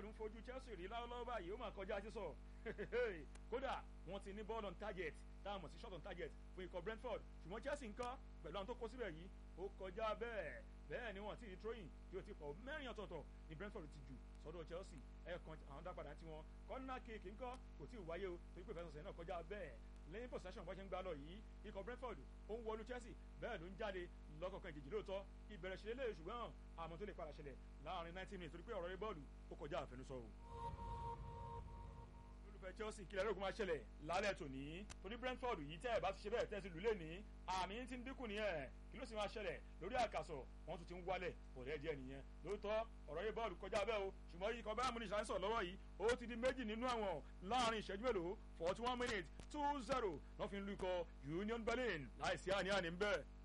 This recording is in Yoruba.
ń fojú Chelsea rí lọ́wọ́lọ́wọ́ báyìí ó máa kọjá sísọ kódà wọ́n ti ní ball on target táwọn mọ̀ sí shot on target fún ikọ̀ Brentford ṣùgbọ́n Chelsea nǹkan pẹ̀lú àwọn tó kó síbẹ̀ yìí ó kọjá bẹ́ẹ̀ bẹ́ẹ̀ ni wọ́n ti di throwing tí ó ti pọ̀ mẹ́rin ọ̀tọ̀ọ̀tọ̀ ní Brentford ti jù sọ́dọ̀ Chelsea ẹ̀ẹ̀kan àwọn dápadà tí wọ́n corner kick ńkọ́ kò tí ì wáyé o torí pé ìfẹsọ̀sẹ̀ náà kọjá bẹ́ẹ̀ lẹ́yìn possession bọ́ ṣe ń gbá lọ yìí ikọ̀ Brentford ó ń wọlú Chelsea bẹ́ẹ̀ ló ń jáde lọ́kọ̀ọ̀kan ìjèjì lóòótọ́ ìbẹ̀rẹ̀ ṣe lélẹ̀ ṣùgbọ́n àmọ́ tó lè padà ṣẹlẹ̀ láàrin ninety minutes torí pé ọ̀rọ̀ rẹ bọ́ọ̀lù ó kọjá àfẹnusọ o olùfẹ́ Chelsea kílẹ̀ lóògùn máa ṣẹlẹ̀ lálẹ́ tòní torí Brentford yìí tẹ́ ẹ̀ bá ti ṣe bẹ́ẹ̀ tẹ́ ẹ ti lù lé ní àmì ti ń dínkù nìyẹn kí ló sì máa ṣẹlẹ̀ lórí àkàsọ̀ wọ́n tún ti ń wálẹ̀ bọ̀dẹ̀ díẹ̀ nìyẹn lóòótọ́ ọ̀rọ̀ yìí bọ́ọ̀lù kọjá bẹ́ẹ̀ o ṣùgbọ́n yìí kan bá múni ṣàǹsọ̀ lọ́wọ́ yìí ó ti di méjì nínú àwọn láàrin ìṣẹ́jú mélòó forty one minutes two zero lọ́ fi ń lu ikọ̀ Union Berlin láìsí àní-àní ń bẹ́ẹ̀.